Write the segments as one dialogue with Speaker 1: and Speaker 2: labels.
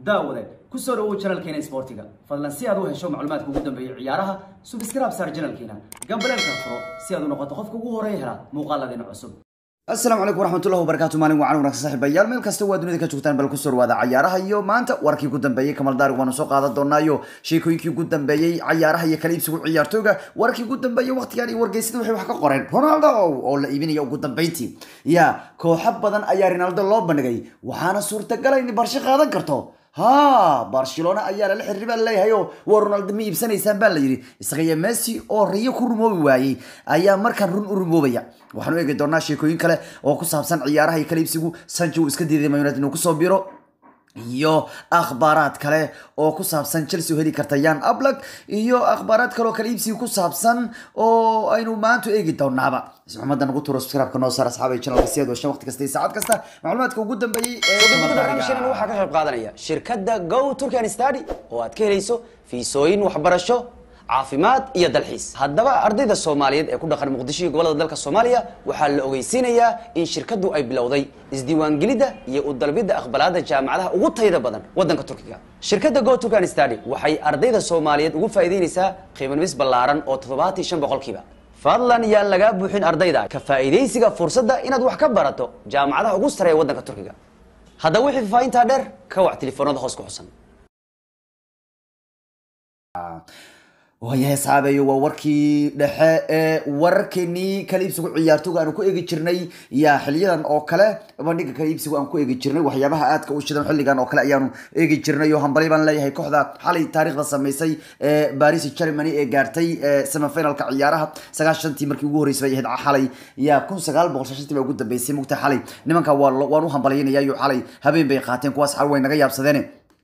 Speaker 1: daawade ku soo dhawow janalkeena isboortiga fadlan si aad u hesho macluumaadka ugu dambeeya ciyaaraha subscribe saar janalkeena gambaleelka furo si aad u noqoto qofka ugu horeeya hela muuqaaladeena cusub
Speaker 2: asalaamu calaykum waraxmatullahi wabarakaatu maalin wacan wanaagsan saaxiibayaal meel kasta waa dunida ka joogtaan bal kusoo dhawaada cayaaraha iyo maanta warkii ugu dambeeyey kamal daari waanu soo qaadan doonaayo sheekooyinkii ugu dambeeyey cayaaraha iyo kala iibsigu ciyaartooga warkii ugu dambeeyey waqtigan iyo wargeysada waxay wax ka qoreen ronaldo oo la iibinaya ugu dambeyntii ya kooxo badan ayaa ronaldo loo bandhigay waxaana suurtagalay in barsho qaadan karto ha barcelona ayaa lala xiriir baa laleeyahay oo waa ronaldo ma iibsanaysaan baa la yidhi isaga iyo messi oo riyo ku rumoobi waayey ayaa markaan run u rumoobaya waxaanu eegi doonaa sheekooyin kale oo ku saabsan ciyaaraha iyo kala iibsigu sancho uu iska diiday man united inuu kusoo biro iyo akhbaaraad kale oo ku saabsan chelsea oo heli karta yan ablak iyo akhbaaraad kale oo kala iibsiga ku saabsan oo aynu maanta eegi doonaaba ismaxamada nagu turo subscribe-ka noo saar asxaabay channelka si aad washan waqti kasta iyo saacad kasta macluumaadka ugu dambeeyey ee
Speaker 3: barnaamijkeena waxaa ka qayb qaadanaya shirkadda go turkan study oo aad ka helayso fiisooyin waxbarasho caafimaad iyo dalxiis haddaba ardayda soomaaliyeed ee ku dhaqan muqdisho iyo gobolada dalka soomaaliya waxaa la ogeysiinayaa in shirkaddu ay bilowday isdiiwaangelidda iyo u dalbidda aqbalaada jaamacadaha ugu tayada badan waddanka turkiga shirkadda go turkan study waxay ardayda soomaaliyeed ugu faa'iideynaysaa qiimanumis ballaaran oo toddobaatan shan boqolkiiba fadlan yaan lagaa buuxin ardayda ka faa'iidaysiga fursadda inaad wax ka barato jaamacadaha ugu sareeya waddanka turkiga haddaba wixii faafahintaa dheer ka wac telefoonada hoos ku xusan
Speaker 2: waayahay asxaabeeyo waa warkii dhexe ee wararkeenii kala iibsigu ciyaartooga aanu ku eegi jirnay yaa xiliyadan oo kale bandhiga kala iibsigu aan ku eegi jirnay waxyaabaha aadka u shidan xilligan oo kale ayaanu eegi jirnay oo hambali baan leeyahay kooxda xalay taariikhda sameysay ee baris germany ee gaartay semifinalka ciyaaraha sagaashantii markii ugu horreysay bay ahayd xalay yaa kun sagaal boqol shantii baa ugu dambeysay mugta xalay nimanka waa waan u hambalyaynaya iyo xalay habeen bay qaateen kuwaas xal way naga yaabsadeen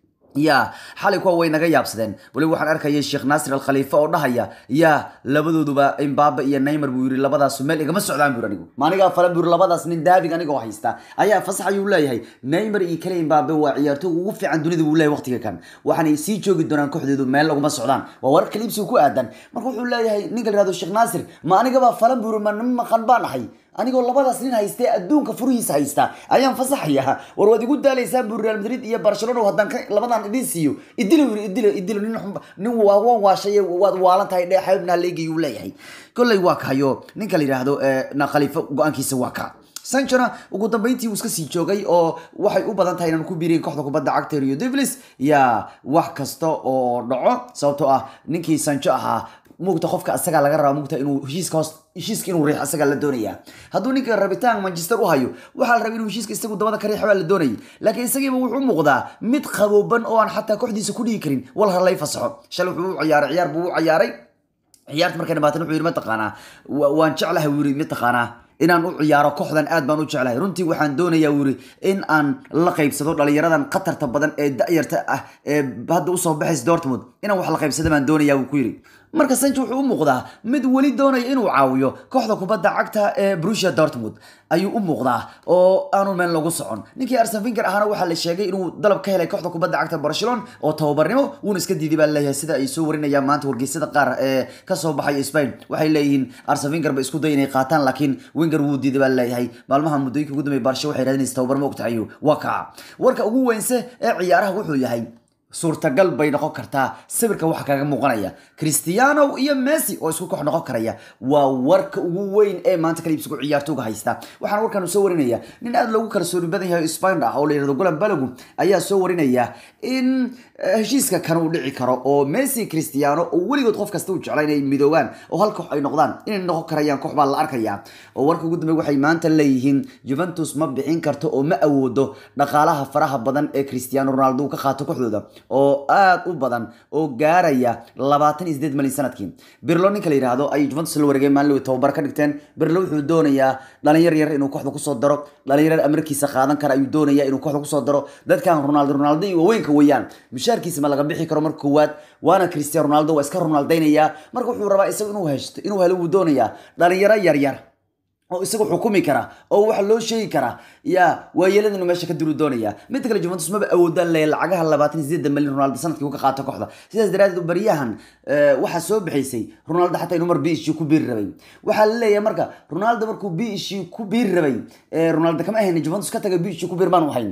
Speaker 2: ya xalay kuwa way naga yaabsadeen waliba waxaan arkayay sheekh naasir al khaliifa oo dhahaya ya labadooduba imbabe iyo neymar buu yiri labadaasu meel igama socdaan buu anigu maanigaa falan buu yiri labadaas nin daabig anigoo haysta ayaa fasax ayuu leeyahay neymar iyo kale imbabe waa ciyaartooy ugu fiican dunida buu leeyahay waqtiga kan waxaanay sii joogi doonaan kooxdeedu meel laguma socdaan waa warar kaliibsiga ku aadan marka wuxuu leeyahay ninka la yihahdo sheekh naasir ma anigabaa falan buu yiri ma nin maqan baan ahay anigoo labadaas nin haystee adduunka furihiisa haysta ayaan fasaxaya war waad igu daalaysaan bu real madrid iyo barcelona haddaan labadan idin siiyo idilo yiri idilo idilo nin nin waan waashay waad waalan tahay dhee xaybna leegayuu leeyahay kolley waa kahayo ninka la yidhaahdo na khaliifo go-aankiisa waa ka sanchona ugu dambeyntii uu iska sii joogay oo waxay u badan tahay inaan ku biiriyin kooxda kubadda cagta rio devlis yaa wax kasta oo dhaco sababtoo ah ninkii sancho ahaa mugta qofka asagaa laga rabaa mugta inuu heshiiska hoos heshiiska inuu riix asagaa la doonaya hadduu ninka rabitaan manchester u hayo waxaa la rabay inuu heshiiska isagu dabada ka riixa baa la doonayay laakiin isagiiba wuxuu muuqdaa mid qabooban oo aan xataa kooxdiisa ku dhigi karin wal harlay fasaxo shalay wuxuu u ciyaaray ciyaar buu u ciyaaray ciyaarta markay dhamaatan wuxuu yidhi mataqaanaa waan jeclahay wuu yidhi mataqaanaa inaan u ciyaaro kooxdan aad baan u jeclahay runtii waxaan doonayaa wuu yidhi in aan la qaybsado dhalinyaradan khatarta badan ee da-yarta ah ee hadda usoo baxaysa dortmund inaan wax la qaybsado baan doonayaa wuu ku yidhi marka sancho wuxuu u muuqdaa mid weli doonaya inuu caawiyo kooxda kubadda cagta ee brusia dortmund ayuu u muuqdaa oo aanu meel lagu socon ninkii arsen finger ahaana waxaa la sheegay inuu dalab ka helay kooxda kubadda cagta barcelona oo tababarnimo wuuna iska diiday baa leeyahay sida ay soo warinayaan maanta wargeysyada qaar ee kasoo baxay spain waxay leeyihiin arsen finger ba isku day inay qaataan laakiin winger wuu diiday baa leeyahay maalmaha muddooyinka ugu dambeey barsha waxay raadinaysa tababar ma ogtahay waa kaa warka ugu weynse ee ciyaaraha wuxuu yahay suurtagal bay noqon kartaa sawirka waxa kaga muuqanaya cristiano iyo messi oo isku koox noqon karaya waa warka ugu weyn ee maanta kala iibsigu ciyaartooga haysta waxaan warkan soo warinaya nin aad loogu kalsooni badan yahay spain ah oo la yihahdo golan balagu ayaa soo warinaya in heshiiska kan uu dhici karo oo messi cristiano oo weligood qof kasta u jecla inay midoobaan oo hal koox ay noqdaan inay noqon karayaan koox baa la arkaya oo warka ugu dambeey waxay maanta leeyihiin juventus ma bixin karto oo ma awoodo dhaqaalaha faraha badan ee cristiano ronaldo uu ka qaato kooxdooda oo aad u badan oo gaaraya labaatan iyo sideed malyan sanadkii birlo ninka la yihahdo ay juventus la wareegeen maalin tababar ka dhigteen birlo wuxuu doonayaa dhalinyar yar inuu kooxda kusoo daro dhalinyar amarkiisa qaadan kara ayuu doonaya inuu kooxda kusoo daro dadkan ronaldo ronaldo iyo waaweynka weeyaan mushaarkiisa ma laga bixi karo marka koowaad waana cristiano ronaldo waa iska ronaldaynaya marka wuxuu rabaa isagu inuu heshto inuu helo wuu doonayaa dhalinyaro yaryar oo isaga xukumi kara oo waxa loo sheegi karaa ya waayeelada inuu meesha ka duru doonaya midda kale juventus maba awoodaan leeya lacagaha labaatan iyo sideedan malyan ronaldo sanadkii uu ka qaato kooxda sidaas daraadeed baryahan waxaa soo bixaysay ronaldo xataa inuu mar b ish ku biiri rabay waxaa la leeyahay marka ronaldo markuu b ish ku biiri rabay ronaldo kama ahayn juventus ka taga b ish ku biir baan ahayn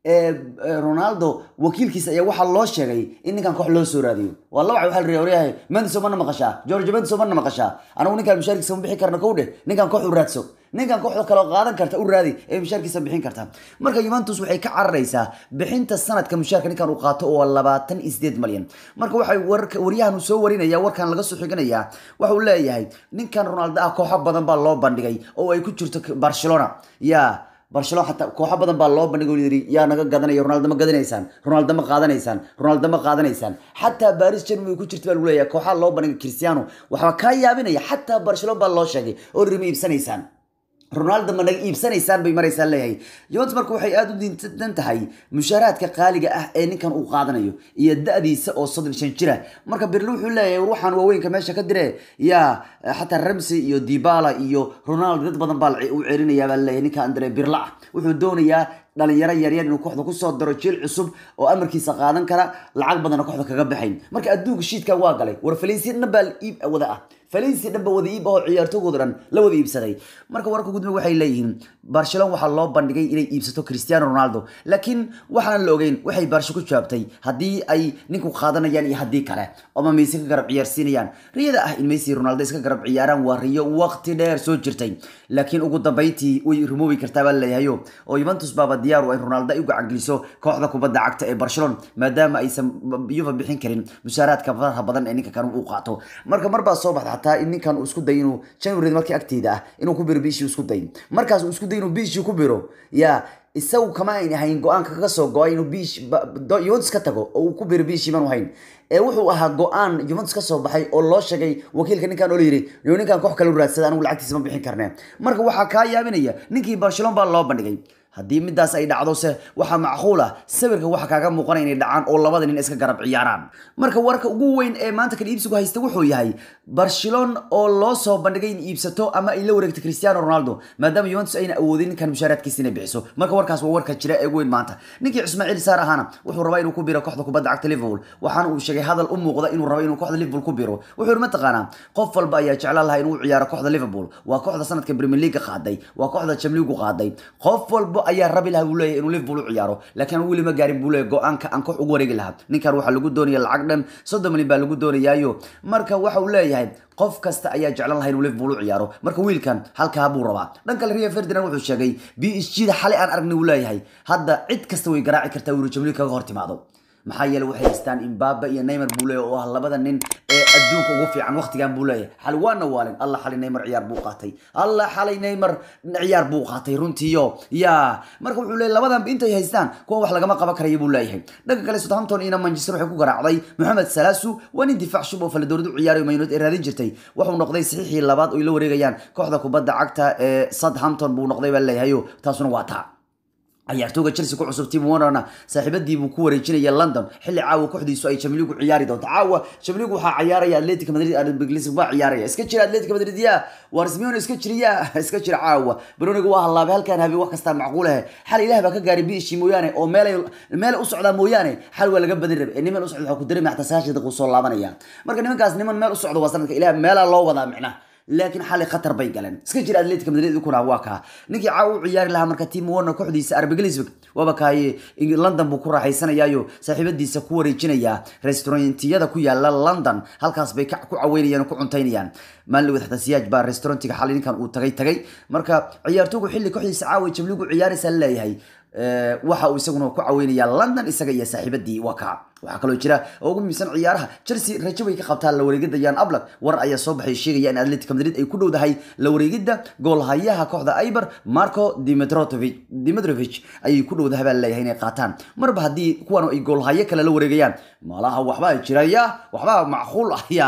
Speaker 2: ronaldo wakiilkiisa ayaa waxaa loo sheegay in ninkan koox loo soo raadiyo waa laba waxa la waryahay mendiso mana maqashaa george mendiso mana maqashaa anagu ninkaan mushaarkiisa ma bixi karna kow dheh ninkan koox u raadso ninkan kooxda kaloo qaadan karta u raadi ee mushaarkiisa bixin karta marka Juventus waxay ka cararaysaa bixinta sanadka mushaarka ninkan uu qaato oo labaatan iyo sideed malyan marka waxay warka waryahan soo warinaya warkan laga soo xiganaya waxa uu leeyahay ninkan Ronaldo ah kooxo badan baa loo bandhigay oo ay ku jirto Barcelona yaa barcelona xataa kooxo badan baa loo bandhigay yiri yaa naga gadanaya ronaldo ma gadanaysaan ronaldo ma qaadanaysaan ronaldo ma qaadanaysaan xataa baris germany ku jirta baa lagu leeyahay kooxaha loo bandhigay cristiano waxaa kaa yaabinaya xataa barcelona baa loo sheegay oo rima iibsanaysaan ronaldo ma naga iibsanaysaan bay maraysaa leeyahay juventus marka waxay aada u diintan tahay mushaaraadka qaaliga ah ee ninkan uu qaadanayo iyo da-diisa oo soddon shan jira marka berli wuxuu leeyahay ruuxan waaweynka meesha ka dire yaa xataa ramsey iyo dibala iyo ronaldo dad badan baa u celinayaa baa leeyahay ninka andre birla ah wuxuu doonayaa dhalinyaro yaryar inuu kooxda kusoo daro jiil cusub oo amarkiisa qaadan kara lacag badanna kooxda kaga baxayn marka adduunka shiidkan waa galay war falensiya dhan baa iib wada ah falensiya dhan ba wada iib ah oo ciyaartooygooda dhan la wada iibsaday marka wararka gudme waxay leeyihiin barcelona waxaa loo bandhigay inay iibsato cristiano ronaldo laakiin waxaan la ogeyn waxay barsho ku jawaabtay haddii ay ninku qaadanayaan iyo haddii kale ama mayse ka garab ciyaarsiinayaan riyada ah in messi ronaldo iska garab ciyaaraan waa riyo waqti dheer soo jirtay laakiin ugu dambayntii way rumoobi kartaa baa leeyahayo oo juventus baaba diyaar u in ronaldo ay u gacangeliso kooxda kubadda cagta ee barcelona maadaama aysan yuva bixin karin mushaaraadka faraha badan ee ninka kan uu qaato marka mar baa soo baxda xataa in ninkan uu isku day inuu january markii agteeda ah inuu ku biro bishii isku day markaas uu isku day inuu bishii ku biro yaa isagu kama ayn ahayn go-aanka kaga soo go-ay inuu bish juventus ka tago oo uu ku biro bishii manu hayn ee wuxuu ahaa go-aan juventus ka soo baxay oo loo sheegay wakiilka ninkan oo la yidhi yo ninkan koox kale u raadsada anigu lacagtiisa ma bixin karnee marka waxaa kaa yaabinaya ninkii barcelona baa loo bandhigay haddii midaas ay dhacdo se waxaa macquul ah sawirka waxa kaaga muuqanaya inay dhacaan oo labada nin iska garab ciyaaraan marka warka ugu weyn ee maanta kala iibsigu haysta wuxuu yahay barcelona oo loo soo bandhigay in iibsato ama ay la wareegto cristiano ronaldo maadaama juventus ayna awoodin ninkan mushaaraadkiisa inay bixiso marka warkaas waa warka jira ee ugu weyn maanta ninkii ismaaciil saar ahaana wuxuu rabaa inuu ku biro kooxda kubadda cagta liverpool waxaana uu sheegay hadal u muuqda inuu rabo inuu kooxda liverpool ku biro wuxuu yidhi mataqaanaa qof walba ayaa jeclaan lahaa inuu ciyaaro kooxda liverpool waa kooxda sanadka premier league qaaday waa kooxda chamligu qaaday qof walba ayaa rabi lahaa buu leeyahay inuu liverpool u ciyaaro laakiin aan weli ma gaarin buu leeyahay go-aanka aan koox ugu wareegi lahaa ninkan waxaa lagu doonaya lacag dhan soddon milyan baa lagu doonayaayo marka waxa uu leeyahay qof kasta ayaa jeclan lahaa inuu liverpool u ciyaaro marka wiilkan halkaa buu rabaa dhan kale rio ferdinand wuxuu sheegay b s g da xalay aan aragnay uu leeyahay hadda cid kasta way garaaci kartaa wiilu jamliig kaga hor timaado maxaa yeele waxay haystaan imbaaba iyo neymar buu leeyahay oo ah labada nin ee adduunka ugu fiican waqtigan buu leeyahay xali waana waalin alla xali neymar ciyaar buu qaatay alla xalay neymar ciyaar buu qaatay runtiiyo ya marka wuxuu leeyahay labadan intay haystaan kuwa wax lagama qaban karaya buu leeyahay dhanka kale southampton iyo manchester waxay ku garaacday mohamed salaasu waa nin difaac shub oo fala dowlad u ciyaarayo maynood ee raadin jirtay wuxuu noqday saxiixii labaad oo ay la wareegayaan kooxda kubadda cagta ee southampton buu noqday baa leeyahayo taasuna waa taa ciyaartooga chelsea ku cusub tim warnerna saaxiibadii buu ku wareejinaya london xilli caawa kooxdiisu ay chamligu ciyaari doonto caawa chamligu waxaa ciyaaraya atletico madrid arbeglis baa ciyaaraya iska jira atletico madrid ya war simeone iska jiriya iska jira caawa baroniga waa halaabay halkan habe wax kastaa macquul ah xal ilaah baa ka gaaray biishii mooyaane oo meelay meel u socdaa mooyaane xal waa laga badin rabe ee niman u socda waxaa ku dareemaya xataa sagaashan daqiiqo soo laabanaya marka nimankaas niman meel u socda waa sanadka ilaah meelaa loo wadaa micnaha laakiin xalay khatar bay galeen iska jira atletica madrid kuna waa kaa ninkii caawa u ciyaari lahaa marka tim warner kooxdiisa arbe glisburg waaba kaaye london buu ku raaxaysanayaayo saaxiibadiisa ku wareejinaya restaurantiyada ku yaala london halkaas bay ku caweynayaan oo ku cuntaynayaan maalin dhawed xataa siyaaj baa restaurantiga xalay ninkan uu tagay tagay marka ciyaartoogu xilli kooxdiisa caawa jabligu ciyaaraysa leeyahay waxa uu isaguna ku caweynaya london isaga iyo saaxiibadii waa kaa waxaa kaloo jira oo ugu muhiimsan ciyaaraha chelsea rajo way ka qabtaa la wareegida yan ablak war ayaa soo baxay sheegaya in atletica madrid ay ku dhowdahay la wareegida goolhayaha kooxda iber marco dimitrovic dimitrovich ayay ku dhowdahay baa leeyahay inay qaataan marba haddii kuwan ay goolhayo kale la wareegayaan malaha waxbaa jiraya waxbaa macquul ah ya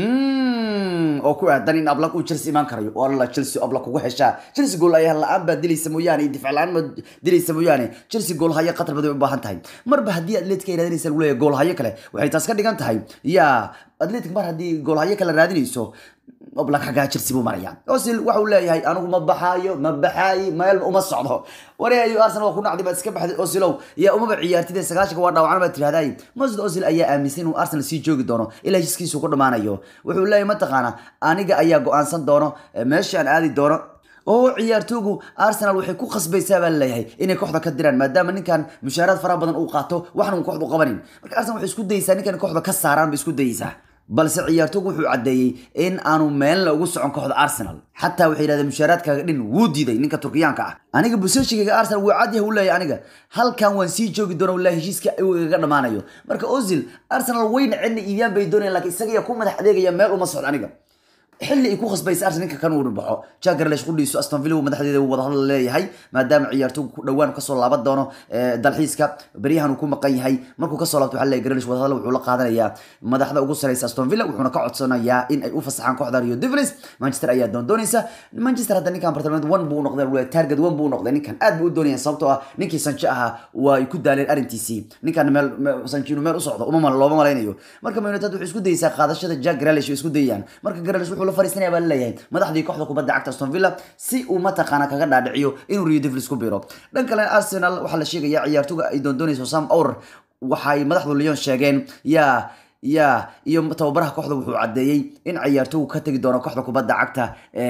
Speaker 2: oo ku aadan in ablak uu chelsea imaan karayo oo alla chelsea ablak ugu heshaa chelsea gool ayaa la-aan baa dilaysa mooyaane difaac la-aan ma dilaysa mooyaane chelsea goolhayo qatar badan u baahan tahay marba haddii atletica ay raadinaysa lagu leeyahay goolhayo kale waxay taas ka dhigan tahay ya atletic mar haddii goolhayo kale raadinayso oblak xaggaa chelsea buu maraya osil waxa uu leeyahay anigu ma baxaayo ma baxaayi meel uma socdo wareeyo arsenal waa ku nacday baad iska baxday osilow yaa umaba ciyaartid sagaashanka waa dhaawacna baad tirahday masud osil ayaa aaminsan inuu arsenal sii joogi doono ilaa heshiiskiisu ku dhammaanayo wuxuu leeyahay mataqaana aniga ayaa go-aansan doono meesha aan aadi doono oo ciyaartoogu arsenal waxay ku khasbaysaa baa laleeyahay inay kooxda ka diraan maadaama ninkan mushaaraad faraha badan uu qaato waxna uu kooxda u qabanin marka arsenal waxay isku dayeysaa ninkan kooxda ka saaraan bay isku dayeysaa balse ciyaartoogu wuxuu caddeeyey in aanu meelna ugu socon kooxda arsenal xataa waxay yidhahdeen mushaaraadkaaga dhin wuu diiday ninka turkiyaanka ah aniga busashigayga arsenal wuu cad yahay u leeyahay aniga halkan waan sii joogi doona wallahi heshiiska uu igaga dhammaanayo marka ozil arsenal wayna cidna iibiyaan bay doonayaan laakiin isaga yaa ku madax adeegaya meel uma socdo aniga xilli ay ku khasbaysa arsenal ninka kan uu baxo jagarlesh qudhiisu aston villa madaxdeeda uu wada hadal leeyahay maadaama ciyaartooygu ku dhowaan kasoo laaban doono dalxiiska beryahan uu ku maqan yahay markuu kasoo laabto waxaa leeyahay garlesh wada hadal wuxuu la qaadanayaa madaxda ugu sareysa aston villa wuxuuna ka codsanayaa in ay u fasaxaan kooxda rio devils manchester ayaa doondoonaysa manchester hadda ninkan bartilmaameed one buu noqday wuu target one buu noqday ninkan aad buu u doonaya sababtoo ah ninkii sanche ahaa waa ay ku daaleen arrintiisii ninkan meel sanche inuu meel u socdo uma looma malaynayo marka man united waxay isku dayeysaa qaadashada jack garlesh way isku dayayaan marka garlesh wuxuu la fariisanaya baa laleeyahay madaxdii kooxda kubadda cagta aston villa si uu mataqaana kaga dhaadhiciyo inuu rio devils ku biro dhan kale arsenal waxaa la sheegaya ciyaartoga ay doondoonayso sam our waxay madaxdu lyon sheegeen yaa ya iyo tababaraha kooxda wuxuu caddeeyey in ciyaartogu ka tegi doono kooxda kubadda cagta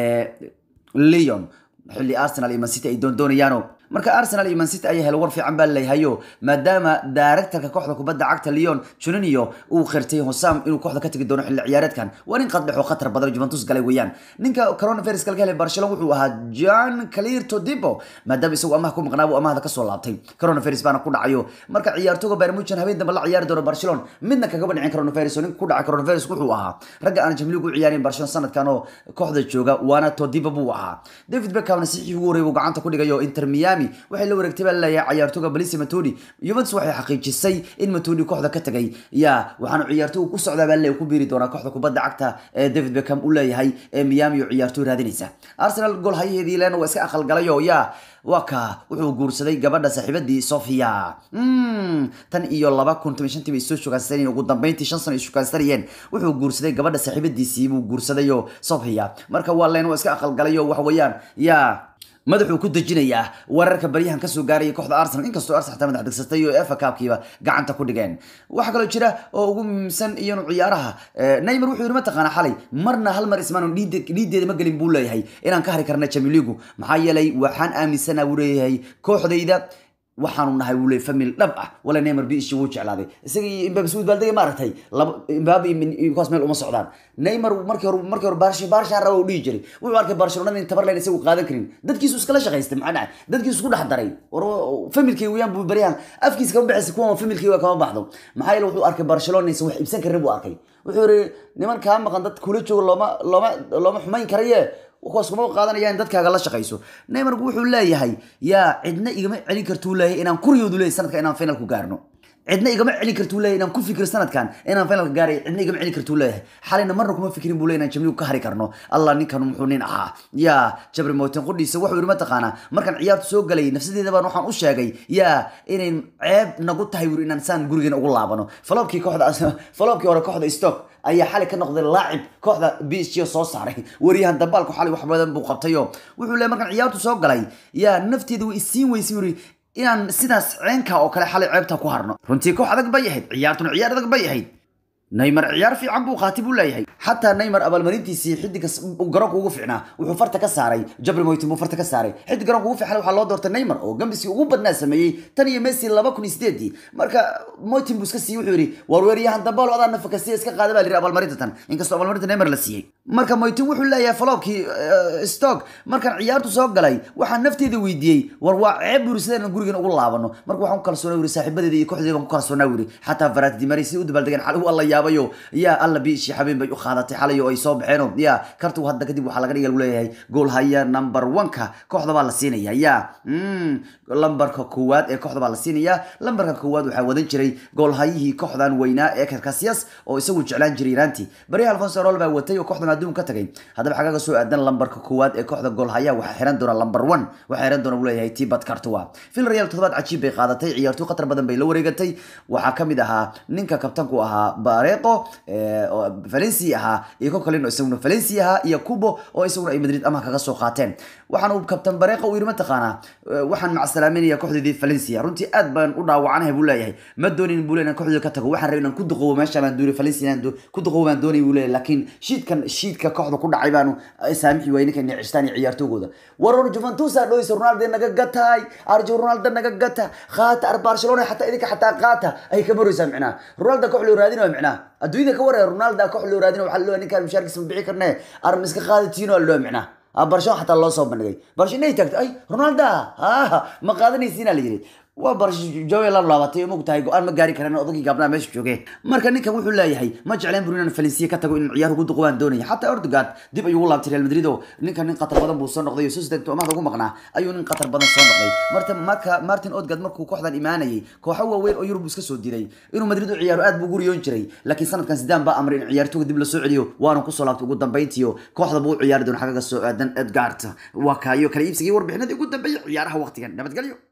Speaker 2: leon xilli arsenal iyo mancity ay doondoonayaano marka arsenal iyo mancity ayaa helo war fiican baa laleeyahayo maadaama directorka kooxda kubadda cagta leon juninio uu qirtay hosam inuu kooxda ka tegi doono xilli ciyaareedkan waa nin qaddhexo khatar badan juventus galay weeyaan ninka coronavirus kalka helay barcelona wuxuu ahaa jan calirto dibo maadaama isagu amaha ku maqnaa buu amahda kasoo laabtay coronavirus baana ku dhacayo marka ciyaartoga bayern habeen dambe la ciyaari doono barcelona midna kagaba dhicin coronavirus oo ninka ku dhacay coronavirus wuxuu ahaa ragga aan jamligu u ciyaarin barcelona sanadkan oo kooxda jooga waana todibo buu ahaa david beckhamna saxiix ugu horey buu gacanta ku dhigayo inter miami waxay la wareegtay baa laleeyahay ciyaartoga balisi matoni juventus waxay xaqiijisay in matoni kooxda ka tagay ya waxaanu ciyaartogu ku socdaa baa laleeyahay ku biiri doonaa kooxda kubadda cagta ee david beckham u leeyahay ee miami oo ciyaartoy raadinaysa arsenal gool hayaheedii len waa iska aqalgalayo ya waa ka wuxuu guursaday gabadha saaxiibadii sofia tan iyo laba kun toban shantii bay soo shukaansanayeen ugu dambeyntii shan sano ay shukaansanayeen wuxuu guursaday gabadha saaxiibadiisii buu guursadayo sofia marka waa len waa iska aqalgalayo waxa weeyaan ya madaxuu ku dejinayaa wararka baryahan kasoo gaaraya kooxda arsenal inkastoo arsenal xataa madax degsatay oo efa kaabkiiba gacanta ku dhigeen waxaa kaloo jira oo ugu muhiimsan iyanu ciyaaraha neymar wuxuu yidhi mataqaana xalay marna hal mar ismaanu dhiideeda ma gelin buu leeyahay inaan ka hari karna jamiligu maxaa yeelay waxaan aaminsanaa buu leeyahay kooxdayda waxaanu nahay wuu leey famil dhab ah wala neymar biishi wuu jeclaaday isaga iyo imbabe suud baaldega ma aragtay laba imbabe iyo kuwaas meel uma socdaan neymar markii hore markii hore barshi barshaan raba uu dhihi jiray wuxuu arkay barcelonada in tabar leen isagu qaadan karin dadkiisu iskala shaqaystay maxaa dhacay dadkiisu isku dhex daray war familkay weeyaan buu baryahan afkiisa kama baxaysa kuwan familkay waa kama baxdo maxaa yeele wuxuu arkay barcelona inaysan wax iibsan karin buu arkay wuxuu yiri niman kaa maqan dad kula jooga looma looma looma xumayn karaye kuwaas kuma qaadanaya in dadkaaga la shaqayso neymarku wuxuu leeyahay yaa cidna igama celin kartuu leeyahay inaan kuriyoodu leeyahay sanadka inaan final ku gaarno cidna igama celin kartuu leeyahay inaan ku fikir sanadkan inaan finalka gaaray cidna igama celin kartuu leeyahay xalayna marna kuma fikirin buu leeyahay inaan jamligu ka hari karno allah ninkan muxuu nin ahaa yaa jabri mootin qudhiisa wuxuu yidhi mataqaanaa markaan ciyaartu soo galay nafsadeeda baan waxaan u sheegay yaa inay ceeb nagu tahay wuri inaan saan gurigeena ugu laabano faloobkii kooxda faloobkii hore kooxda stock ayaa xalay ka noqday laacib kooxda b s g soo saaray waryahan dambaalku xalay wax badan buu qabtayo wuxuu leeyahay markaan ciyaartu soo galay yaa nafteeda way isiin weysay yuri inaan sidaas ceenka oo kale xalay ceebta ku harno runtii koox adag bay ahayd ciyaartuna ciyaar adag bay ahayd neymar ciyaar fiican buu qaati buu leeyahay xataa neymar abaalmarintiisii xidiga garoonka ugu fiicnaa wuxuu farta ka saaray jabri moytin buu farta ka saaray xidig garoonka ugu fiican waxaa loo doortay neymar oo gambiskii ugu badnaa sameeyey tan iyo messi laba kun iyo sideedii marka moytin buu iska siiyey wuxuu yidhi war weeryahan dambaalo adaa nafakasiya iska qaada baa la yidhi abaalmarinta tan inkastoo abaalmarinta neymar la siiyey marka moytin wuxuu leeyahay faloobkii stock markaan ciyaartu soo galay waxaan nafteeda weydiiyey war waa ceeb buri sidaan gurigan ugu laabano marka waxaan ku kalsoonaa wiri saaxiibadeeda iyo kooxdeeda baan ku kalsoonaa wiri xataa varat dimari si u dabaaldegeen xal alla yaabayo yaa alla biishi habeen bay u qaadatay xalay oo ay soo baxeen ya kartu hadda kadib waxaa laga dhiga lagu leeyahay gool haya number one-ka kooxda baa la siinaya ya lambarka koowaad ee kooxda baa la siinaya lambarka koowaad waxaa wadan jiray goolhayihii kooxdan weynaa ee karkasias oo isagu jeclaan jiray iraanti bari alfonso rol baa watay oo kooxdan adduun ka tagay haddaba xagaga soo aadan lambarka koowaad ee kooxda goolhayaha waxaa xiran doona lamber one waxaa xiran doona buu leeyahay tibat kartua vilreal toddobaad cajiib bay qaadatay ciyaartoy khatar badan bay la wareegatay waxaa kamid ahaa ninka kabtanku ahaa bare bareeqo eh, oo valencia ahaa iyo ko kaleno isaguna valencia ahaa iyo cubo oo isaguna ay madrid amaha kaga soo qaateen waxaan uu kabtan bareeqo uu yiri mataqaanaa eh, waxaan macsalaaminaya kooxdeedii valencia runtii aad baan u dhaawacanahay buu leeyahay ma doonin buu leeyahay inaan kooxdeeda ka tago waxaan rabay inaan ku duqowo meesha baan doonay valencia inaan do- ku duqowo baan doonay buu leeyahay laakiin shiidkan shiidka kooxda ku dhacay baanu eh, saamixi waayey ninkan cistaan iyo ciyaartoogooda waror juventus aa dhoysa ronaldo naga gatay arjo ronaldo naga gata qaata ar barcelona xataa idinka xataa qaata ay ka maraysaa micnaha ronaldo koox loo raadinayo micnaha adduunyada ka waraya ronaldo koox loo raadinayo waxaa loo ninkaan mushaarkiisa ma bixi karne ar ma iska qaadatiino loo micnaha Ah, barcelona xataa loo soo bandhigay barcelona ay taagtay ay ronaldo ah ma qaadanaysiina la yiri waa barjowe la laabatay mog tahay go-aan ma gaari karaan odagii gaabnaa meesha joogeen marka ninkan wuxuu leeyahay ma jecleen buru inaan valencia ka tago in ciyaar ugu duqo waan doonaya xataa erdogan dib ayuu ugu laabtay real madrid oo ninkan nin qatar badan buu soo noqday oo sociedad amaada ugu maqnaa ayuu nin qatar badan soo noqday marta marka martin odgad markuu kooxdan imaanayay kooxo waaweyn oo yurub iska soo diray inuu madrid u ciyaaro aad buu ugu riyoon jiray laakiin sanadkan sidaan baa amray in ciyaartooga dib lasoo celiyo waana kusoo laabtay ugu dambayntiyo kooxda buu u ciyaari doona xagaga soo aadan edgard waa kaayo kala iibsigii warbixinadii ugu dambeeyay ciyaaraha waqtigan nabadgelyo